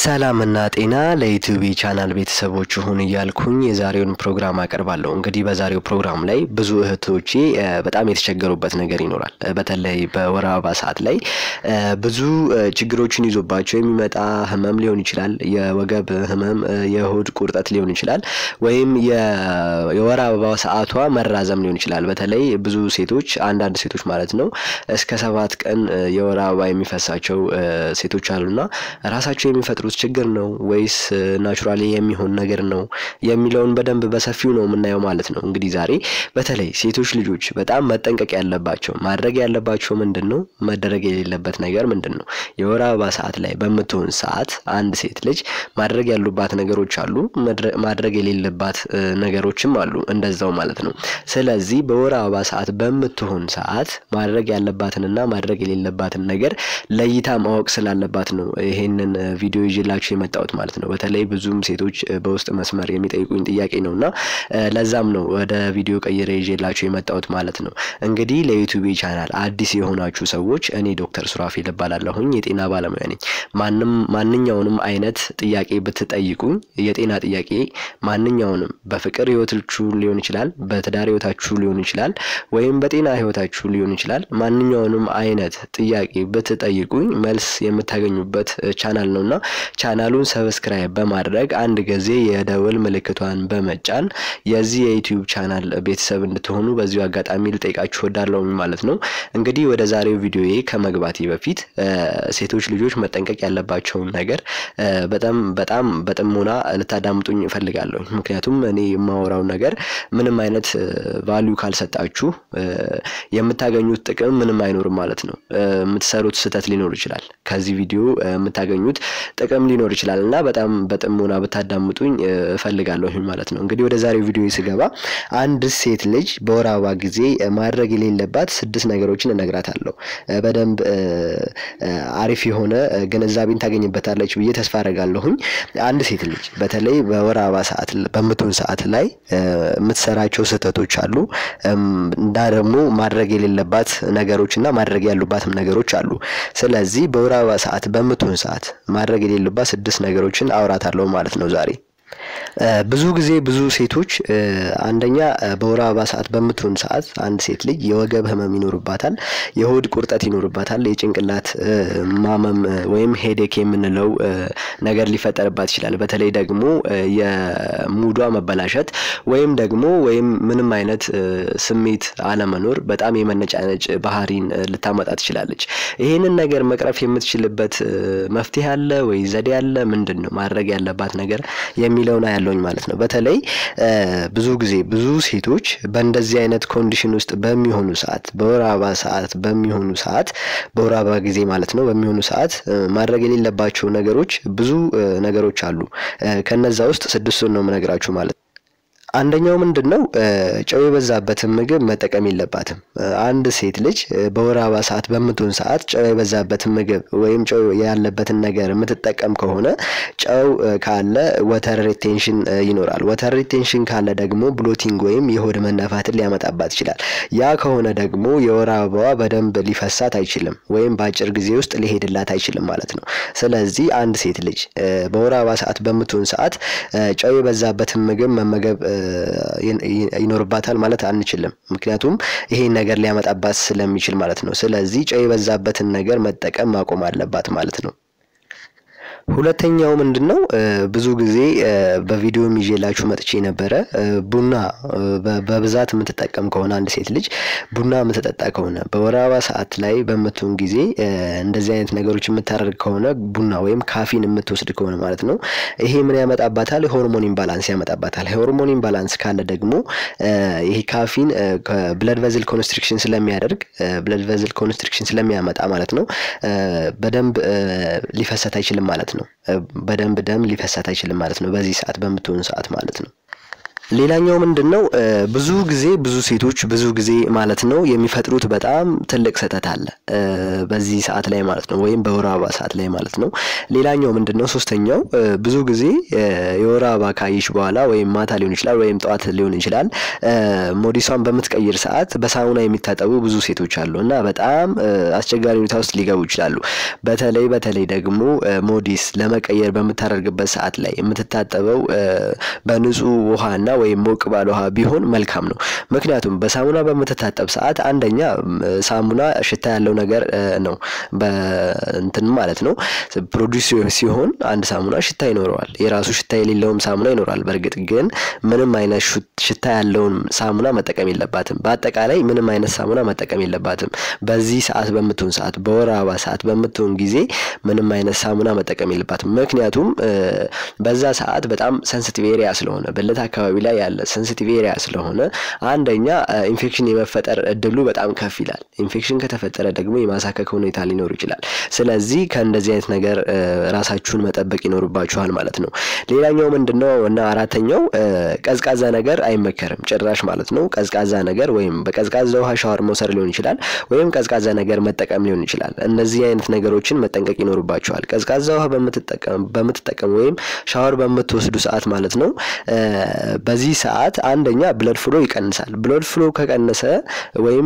ሰላምና ጤና ለዩቲዩብ ቻናል ቤተሰቦች ይሁን እያልኩኝ የዛሬውን ፕሮግራም አቀርባለሁ። እንግዲህ በዛሬው ፕሮግራም ላይ ብዙ እህቶቼ በጣም የተቸገሩበት ነገር ይኖራል። በተለይ በወር አበባ ሰዓት ላይ ብዙ ችግሮችን ይዞባቸው የሚመጣ ህመም ሊሆን ይችላል። የወገብ ህመም፣ የሆድ ቁርጠት ሊሆን ይችላል። ወይም የወር አበባ ሰዓቷ መራዘም ሊሆን ይችላል። በተለይ ብዙ ሴቶች አንዳንድ ሴቶች ማለት ነው እስከ ሰባት ቀን የወር አበባ የሚፈሳቸው ሴቶች አሉና ራሳቸው የሚፈጥሩት ችግር ነው ወይስ ናቹራሊ የሚሆን ነገር ነው የሚለውን በደንብ በሰፊው ነው የምናየው ማለት ነው። እንግዲህ ዛሬ በተለይ ሴቶች ልጆች በጣም መጠንቀቅ ያለባቸው ማድረግ ያለባቸው ምንድን ነው፣ መደረግ የሌለበት ነገር ምንድን ነው? የወር አበባ ሰዓት ላይ በምትሆን ሰዓት አንድ ሴት ልጅ ማድረግ ያሉባት ነገሮች አሉ፣ ማድረግ የሌለባት ነገሮችም አሉ እንደዛው ማለት ነው። ስለዚህ በወር አበባ ሰዓት በምትሆን ሰዓት ማድረግ ያለባትንና ማድረግ የሌለባትን ነገር ለይታ ማወቅ ስላለባት ነው ይሄንን ቪዲዮ ይዤላችሁ የመጣሁት ማለት ነው። በተለይ ብዙም ሴቶች በውስጥ መስመር የሚጠይቁኝ ጥያቄ ነው እና ለዛም ነው ወደ ቪዲዮ ቀይሬ ይዤላችሁ የመጣሁት ማለት ነው። እንግዲህ ለዩቲዩብ ቻናል አዲስ የሆናችሁ ሰዎች እኔ ዶክተር ሱራፌል እባላለሁኝ የጤና ባለሙያ ነኝ። ማንም ማንኛውንም አይነት ጥያቄ ብትጠይቁኝ የጤና ጥያቄ ማንኛውንም በፍቅር ህይወታችሁ ሊሆን ይችላል፣ በትዳር ህይወታችሁ ሊሆን ይችላል፣ ወይም በጤና ህይወታችሁ ሊሆን ይችላል። ማንኛውንም አይነት ጥያቄ ብትጠይቁኝ መልስ የምታገኙበት ቻናል ነው እና ቻናሉን ሰብስክራይብ በማድረግ አንድ ጊዜ የደወል ምልክቷን በመጫን የዚህ የዩቲዩብ ቻናል ቤተሰብ እንድትሆኑ በዚሁ አጋጣሚ ልጠይቃችሁ ወዳለሁ ማለት ነው። እንግዲህ ወደ ዛሬው ቪዲዮዬ ከመግባቴ በፊት ሴቶች ልጆች መጠንቀቅ ያለባቸውን ነገር በጣም በጣም በጥሞና ልታዳምጡኝ እፈልጋለሁ። ምክንያቱም እኔ የማወራው ነገር ምንም አይነት ቫሊዩ ካልሰጣችሁ የምታገኙት ጥቅም ምንም አይኖርም ማለት ነው። የምትሰሩት ስህተት ሊኖር ይችላል። ከዚህ ቪዲዮ የምታገኙት ጥቅም ሊኖር ይችላል እና በጣም በጥሞና ብታዳምጡኝ እፈልጋለሁ ማለት ነው። እንግዲህ ወደ ዛሬው ቪዲዮ ስገባ አንድ ሴት ልጅ በወር አበባ ጊዜ ማድረግ የሌለባት ስድስት ነገሮችን እነግራታለሁ። በደንብ አሪፍ የሆነ ግንዛቤን ታገኝበታለች ብዬ ተስፋ አደርጋለሁኝ። አንድ ሴት ልጅ በተለይ በወር አበባ ሰዓት በምትሆን ሰዓት ላይ የምትሰራቸው ስህተቶች አሉ እና ደግሞ ማድረግ የሌለባት ነገሮች እና ማድረግ ያሉባትም ነገሮች አሉ። ስለዚህ በወር አበባ ሰዓት በምትሆን ሰዓት ማድረግ የሌሉባት ስድስት ነገሮችን አውራታለሁ ማለት ነው ዛሬ። ብዙ ጊዜ ብዙ ሴቶች አንደኛ በወር አበባ ሰዓት በምትሆን ሰዓት አንድ ሴት ልጅ የወገብ ህመም ይኖርባታል፣ የሆድ ቁርጠት ይኖርባታል፣ የጭንቅላት ማመም ወይም ሄዴክ የምንለው ነገር ሊፈጠርባት ይችላል። በተለይ ደግሞ የሙዷ መበላሸት ወይም ደግሞ ወይም ምንም አይነት ስሜት አለመኖር በጣም የመነጫነጭ ባህሪን ልታመጣ ትችላለች። ይህንን ነገር መቅረፍ የምትችልበት መፍትሄ አለ ወይ ዘዴ አለ? ምንድን ነው ማድረግ ያለባት ነገር የሚለውን ያለውኝ ማለት ነው። በተለይ ብዙ ጊዜ ብዙ ሴቶች በእንደዚህ አይነት ኮንዲሽን ውስጥ በሚሆኑ ሰዓት በወር አበባ ሰዓት በሚሆኑ ሰዓት በወር አበባ ጊዜ ማለት ነው በሚሆኑ ሰዓት ማድረግ የሌለባቸው ነገሮች ብዙ ነገሮች አሉ። ከነዛ ውስጥ ስድስቱን ነው የምነግራችሁ ማለት ነው። አንደኛው ምንድን ነው? ጨው የበዛበትን ምግብ መጠቀም የለባትም። አንድ ሴት ልጅ በወር አበባ ሰዓት በምትሆን ሰዓት ጨው የበዛበትን ምግብ ወይም ጨው ያለበትን ነገር የምትጠቀም ከሆነ ጨው ካለ ወተር ሪቴንሽን ይኖራል። ወተር ሪቴንሽን ካለ ደግሞ ብሎቲንግ ወይም የሆድ መነፋትን ሊያመጣባት ይችላል። ያ ከሆነ ደግሞ የወር አበባዋ በደንብ ሊፈሳት አይችልም፣ ወይም በአጭር ጊዜ ውስጥ ሊሄድላት አይችልም ማለት ነው። ስለዚህ አንድ ሴት ልጅ በወር አበባ ሰዓት በምትሆን ሰዓት ጨው የበዛበትን ምግብ መመገብ ይኖርባታል ማለት አንችልም። ምክንያቱም ይሄን ነገር ሊያመጣባት ስለሚችል ማለት ነው። ስለዚህ ጨው የበዛበትን ነገር መጠቀም ማቆም አለባት ማለት ነው። ሁለተኛው ምንድን ነው? ብዙ ጊዜ በቪዲዮ ይዤላችሁ መጥቼ ነበረ። ቡና በብዛት የምትጠቀም ከሆነ አንድ ሴት ልጅ ቡና የምትጠጣ ከሆነ በወር አበባ ሰዓት ላይ በምትሆን ጊዜ እንደዚህ አይነት ነገሮች የምታደርግ ከሆነ ቡና ወይም ካፊን የምትወስድ ከሆነ ማለት ነው ይሄ ምን ያመጣባታል? የሆርሞን ኢምባላንስ ያመጣባታል። የሆርሞን ኢምባላንስ ካለ ደግሞ ይሄ ካፊን ብለድ ቨዝል ኮንስትሪክሽን ስለሚያደርግ ብለድ ቨዝል ኮንስትሪክሽን ስለሚያመጣ ማለት ነው በደንብ ሊፈሰት አይችልም ማለት ነው። በደንብ ደም ሊፈሳት አይችልም ማለት ነው። በዚህ ሰዓት በምትሆን ሰዓት ማለት ነው። ሌላኛው ምንድን ነው? ብዙ ጊዜ ብዙ ሴቶች ብዙ ጊዜ ማለት ነው የሚፈጥሩት በጣም ትልቅ ስህተት አለ በዚህ ሰዓት ላይ ማለት ነው፣ ወይም በወር አበባ ሰዓት ላይ ማለት ነው። ሌላኛው ምንድን ነው? ሶስተኛው ብዙ ጊዜ የወር አበባ ካየሽ በኋላ ወይም ማታ ሊሆን ይችላል ወይም ጠዋት ሊሆን ይችላል ሞዲሷን በምትቀይር ሰዓት በሳሙና የሚታጠቡ ብዙ ሴቶች አሉ እና በጣም አስቸጋሪ ሁኔታ ውስጥ ሊገቡ ይችላሉ። በተለይ በተለይ ደግሞ ሞዲስ ለመቀየር በምታደርግበት ሰዓት ላይ የምትታጠበው በንጹህ ውሃና ወይም ሞቅ ባለ ውሃ ቢሆን መልካም ነው። ምክንያቱም በሳሙና በምትታጠብ ሰዓት አንደኛ ሳሙና ሽታ ያለው ነገር ነው በእንትን ማለት ነው ፕሮዲስ ሲሆን አንድ ሳሙና ሽታ ይኖረዋል። የራሱ ሽታ የሌለውም ሳሙና ይኖራል። በእርግጥ ግን ምንም አይነት ሽታ ያለውን ሳሙና መጠቀም የለባትም። በአጠቃላይ ምንም አይነት ሳሙና መጠቀም የለባትም። በዚህ ሰዓት በምትሆን ሰዓት በወር አበባ ሰዓት በምትሆን ጊዜ ምንም አይነት ሳሙና መጠቀም የለባትም። ምክንያቱም በዛ ሰዓት በጣም ሰንሲቲቭ ኤሪያ ስለሆነ ብልት አካባቢ ላይ ያለ ሰንሲቲቭ ኤሪያ ስለሆነ አንደኛ ኢንፌክሽን የመፈጠር እድሉ በጣም ከፍ ይላል። ኢንፌክሽን ከተፈጠረ ደግሞ የማሳከክ ሁኔታ ሊኖር ይችላል። ስለዚህ ከእንደዚህ አይነት ነገር ራሳችሁን መጠበቅ ይኖርባችኋል ማለት ነው። ሌላኛው ምንድነው እና አራተኛው ቀዝቃዛ ነገር አይመከርም ጭራሽ ማለት ነው። ቀዝቃዛ ነገር ወይም በቀዝቃዛ ውሃ ሻወር መውሰድ ሊሆን ይችላል፣ ወይም ቀዝቃዛ ነገር መጠቀም ሊሆን ይችላል። እነዚህ አይነት ነገሮችን መጠንቀቅ ይኖርባችኋል። ቀዝቃዛ ውሃ በምትጠቀሙ ወይም ሻወር በምትወስዱ ሰዓት ማለት ነው በዚህ ሰዓት አንደኛ ብለድ ፍሎ ይቀንሳል። ብለድ ፍሎ ከቀነሰ ወይም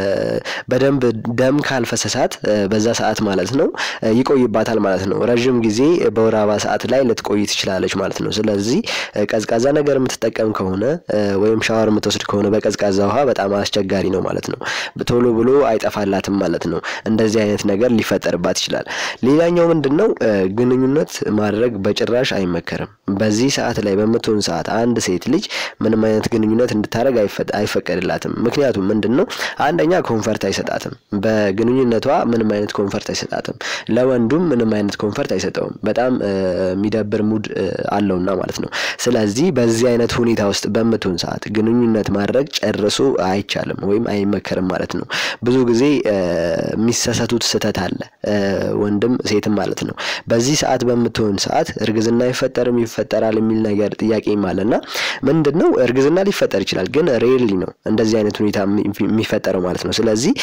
በደንብ ደም ካልፈሰሳት በዛ ሰዓት ማለት ነው ይቆይባታል ማለት ነው። ረዥም ጊዜ በወር አበባ ሰዓት ላይ ልትቆይ ትችላለች ማለት ነው። ስለዚህ ቀዝቃዛ ነገር የምትጠቀም ከሆነ ወይም ሻወር የምትወስድ ከሆነ በቀዝቃዛ ውሃ በጣም አስቸጋሪ ነው ማለት ነው። ቶሎ ብሎ አይጠፋላትም ማለት ነው። እንደዚህ አይነት ነገር ሊፈጠርባት ይችላል። ሌላኛው ምንድን ነው ግንኙነት ማድረግ በጭራሽ አይመከርም። በዚህ ሰዓት ላይ በምትሆን ሰዓት አንድ ሴት ልጅ ምንም አይነት ግንኙነት እንድታደረግ አይፈቀድላትም። ምክንያቱም ምንድን ነው አንደኛ ኮንፈርት አይሰጣትም። በግንኙነቷ ምንም አይነት ኮንፈርት አይሰጣትም። ለወንዱም ምንም አይነት ኮንፈርት አይሰጠውም። በጣም የሚደብር ሙድ አለውና ማለት ነው። ስለዚህ በዚህ አይነት ሁኔታ ውስጥ በምትሆን ሰዓት ግንኙነት ማድረግ ጨርሶ አይቻልም ወይም አይመከርም ማለት ነው። ብዙ ጊዜ የሚሰሰቱት ስህተት አለ ወንድም ሴትም ማለት ነው። በዚህ ሰዓት በምትሆን ሰዓት እርግዝና አይፈጠርም ይፈጠራል የሚል ነገር ጥያቄም አለና ምንድን ነው እርግዝና ሊፈጠር ይችላል፣ ግን ሬርሊ ነው እንደዚህ አይነት ሁኔታ የሚፈጠረው ማለት ነው። ስለዚህ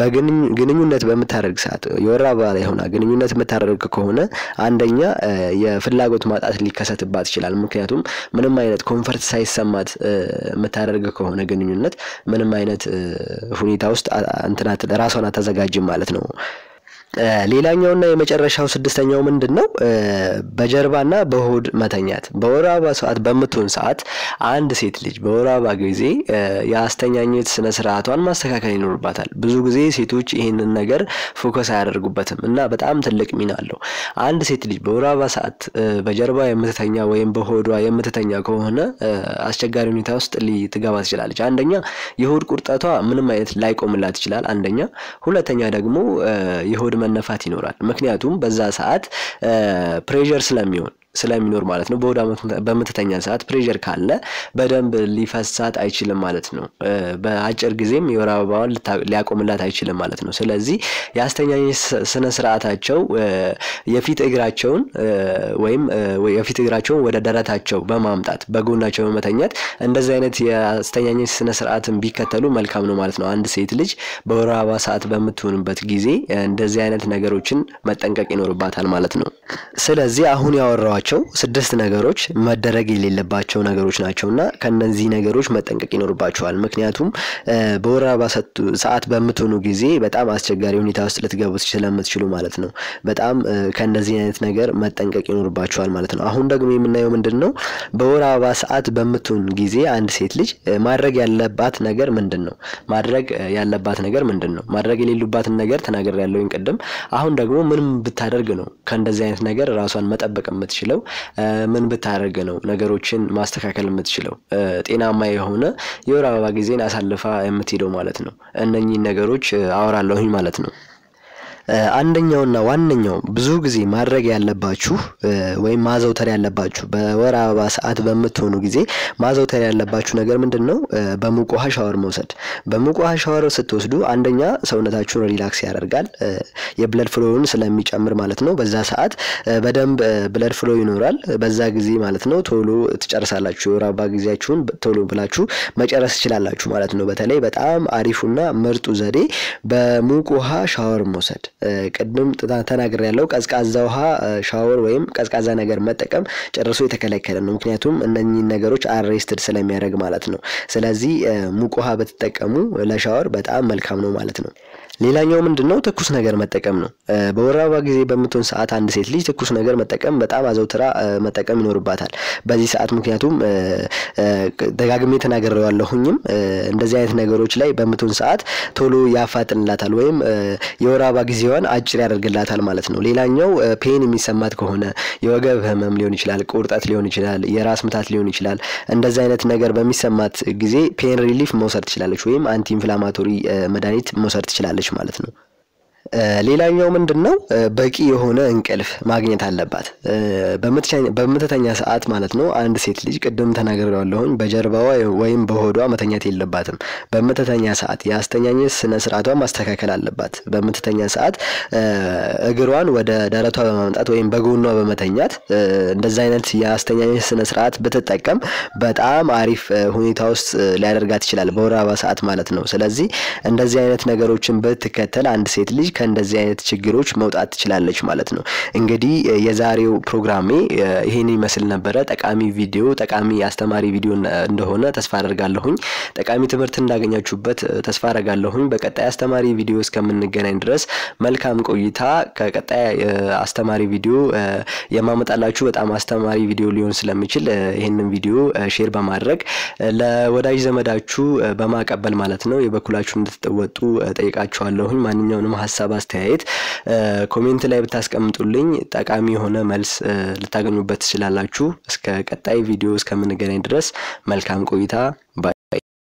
በግንኙነት በምታደርግ ሰዓት የወር አበባ ላይ ሆና ግንኙነት የምታደርግ ከሆነ አንደኛ የፍላጎት ማጣት ሊከሰትባት ይችላል። ምክንያቱም ምንም አይነት ኮንፈርት ሳይሰማት የምታደርግ ከሆነ ግንኙነት ምንም አይነት ሁኔታ ውስጥ እንትናት ራሷን አታዘጋጅም ማለት ነው። ሌላኛውና የመጨረሻው ስድስተኛው ምንድን ነው? በጀርባና በሆድ መተኛት። በወር አበባ ሰዓት በምትሆን ሰዓት አንድ ሴት ልጅ በወር አበባ ጊዜ የአስተኛኘት ስነ ስርዓቷን ማስተካከል ይኖርባታል። ብዙ ጊዜ ሴቶች ይህንን ነገር ፎከስ አያደርጉበትም እና በጣም ትልቅ ሚና አለው። አንድ ሴት ልጅ በወር አበባ ሰዓት በጀርባ የምትተኛ ወይም በሆዷ የምትተኛ ከሆነ አስቸጋሪ ሁኔታ ውስጥ ልትገባ ትችላለች። አንደኛ የሆድ ቁርጠቷ ምንም አይነት ላይቆምላት ይችላል። አንደኛ ሁለተኛ ደግሞ የሆድ መነፋት ይኖራል። ምክንያቱም በዛ ሰዓት ፕሬዠር ስለሚሆን ስለሚኖር ማለት ነው። በሆዷ በምትተኛ ሰዓት ፕሬዠር ካለ በደንብ ሊፈሳት አይችልም ማለት ነው። በአጭር ጊዜም የወር አበባዋን ሊያቆምላት አይችልም ማለት ነው። ስለዚህ የአስተኛኘት ስነ ስርዓታቸው የፊት እግራቸውን ወይም የፊት እግራቸውን ወደ ደረታቸው በማምጣት በጎናቸው በመተኛት እንደዚህ አይነት የአስተኛኘት ስነ ስርዓትን ቢከተሉ መልካም ነው ማለት ነው። አንድ ሴት ልጅ በወር አበባ ሰዓት በምትሆንበት ጊዜ እንደዚህ አይነት ነገሮችን መጠንቀቅ ይኖርባታል ማለት ነው። ስለዚህ አሁን ያወራኋቸው ስድስት ነገሮች መደረግ የሌለባቸው ነገሮች ናቸው እና ከነዚህ ነገሮች መጠንቀቅ ይኖርባቸዋል። ምክንያቱም በወር አበባ ሰዓት በምትሆኑ ጊዜ በጣም አስቸጋሪ ሁኔታ ውስጥ ልትገቡ ስለምትችሉ ማለት ነው። በጣም ከእንደዚህ አይነት ነገር መጠንቀቅ ይኖርባቸዋል ማለት ነው። አሁን ደግሞ የምናየው ምንድን ነው? በወር አበባ ሰዓት በምትሆን ጊዜ አንድ ሴት ልጅ ማድረግ ያለባት ነገር ምንድን ነው? ማድረግ ያለባት ነገር ምንድን ነው? ማድረግ የሌሉባትን ነገር ተናገር ያለውኝ ቅድም። አሁን ደግሞ ምንም ብታደርግ ነው ከእንደዚህ አይነት ነገር ራሷን መጠበቅ የምትችለው ምን ብታደርግ ነው ነገሮችን ማስተካከል የምትችለው ጤናማ የሆነ የወር አበባ ጊዜን አሳልፋ የምትሄደው ማለት ነው። እነኚህን ነገሮች አወራለሁኝ ማለት ነው። አንደኛውና ዋነኛው ብዙ ጊዜ ማድረግ ያለባችሁ ወይም ማዘውተር ያለባችሁ በወር አበባ ሰዓት በምትሆኑ ጊዜ ማዘውተር ያለባችሁ ነገር ምንድን ነው? በሙቅ ውሃ ሻወር መውሰድ። በሙቅ ውሃ ሻወር ስትወስዱ አንደኛ ሰውነታችሁን ሪላክስ ያደርጋል፣ የብለድ ፍሎውን ስለሚጨምር ማለት ነው። በዛ ሰዓት በደንብ ብለድ ፍሎ ይኖራል። በዛ ጊዜ ማለት ነው ቶሎ ትጨርሳላችሁ። የወር አበባ ጊዜያችሁን ቶሎ ብላችሁ መጨረስ ትችላላችሁ ማለት ነው። በተለይ በጣም አሪፉና ምርጡ ዘዴ በሙቅ ውሃ ሻወር መውሰድ። ቅድም ተናግሬ ያለው ቀዝቃዛ ውሃ ሻወር ወይም ቀዝቃዛ ነገር መጠቀም ጨርሶ የተከለከለ ነው። ምክንያቱም እነኚህን ነገሮች አሬስትድ ስለሚያደርግ ማለት ነው። ስለዚህ ሙቅ ውሃ ብትጠቀሙ ለሻወር በጣም መልካም ነው ማለት ነው። ሌላኛው ምንድን ነው? ትኩስ ነገር መጠቀም ነው። በወር አበባ ጊዜ በምትሆን ሰዓት አንድ ሴት ልጅ ትኩስ ነገር መጠቀም በጣም አዘውትራ መጠቀም ይኖርባታል በዚህ ሰዓት። ምክንያቱም ደጋግሜ ተናግሬዋለሁኝም እንደዚህ አይነት ነገሮች ላይ በምትሆን ሰዓት ቶሎ ያፋጥንላታል ወይም የወር አበባ ጊዜዋን አጭር ያደርግላታል ማለት ነው። ሌላኛው ፔን የሚሰማት ከሆነ የወገብ ህመም ሊሆን ይችላል፣ ቁርጠት ሊሆን ይችላል፣ የራስ ምታት ሊሆን ይችላል። እንደዚህ አይነት ነገር በሚሰማት ጊዜ ፔን ሪሊፍ መውሰድ ትችላለች ወይም አንቲ ኢንፍላማቶሪ መድኃኒት መውሰድ ትችላለች ማለት ነው። ሌላኛው ምንድን ነው? በቂ የሆነ እንቅልፍ ማግኘት አለባት በምትተኛ ሰዓት ማለት ነው። አንድ ሴት ልጅ ቅድም ተናግሬዋለሁኝ በጀርባዋ ወይም በሆዷ መተኛት የለባትም። በምትተኛ ሰዓት የአስተኛኘት ስነ ስርዓቷ ማስተካከል አለባት። በምትተኛ ሰዓት እግሯን ወደ ደረቷ በማምጣት ወይም በጎኗ በመተኛት እንደዚ አይነት የአስተኛኘት ስነ ስርዓት ብትጠቀም በጣም አሪፍ ሁኔታ ውስጥ ሊያደርጋት ይችላል፣ በወር አበባ ሰዓት ማለት ነው። ስለዚህ እንደዚህ አይነት ነገሮችን ብትከተል አንድ ሴት ልጅ ከእንደዚህ አይነት ችግሮች መውጣት ትችላለች ማለት ነው። እንግዲህ የዛሬው ፕሮግራሜ ይሄን ይመስል ነበረ። ጠቃሚ ቪዲዮ፣ ጠቃሚ አስተማሪ ቪዲዮ እንደሆነ ተስፋ አደርጋለሁኝ። ጠቃሚ ትምህርት እንዳገኛችሁበት ተስፋ አደርጋለሁኝ። በቀጣይ አስተማሪ ቪዲዮ እስከምንገናኝ ድረስ መልካም ቆይታ። ከቀጣይ አስተማሪ ቪዲዮ የማመጣላችሁ በጣም አስተማሪ ቪዲዮ ሊሆን ስለሚችል ይህንን ቪዲዮ ሼር በማድረግ ለወዳጅ ዘመዳችሁ በማቀበል ማለት ነው የበኩላችሁ እንድትወጡ ጠይቃችኋለሁኝ። ማንኛውንም ሀሳብ አስተያየት ኮሜንት ላይ ብታስቀምጡልኝ ጠቃሚ የሆነ መልስ ልታገኙበት ትችላላችሁ። እስከ ቀጣይ ቪዲዮ እስከምንገናኝ ድረስ መልካም ቆይታ።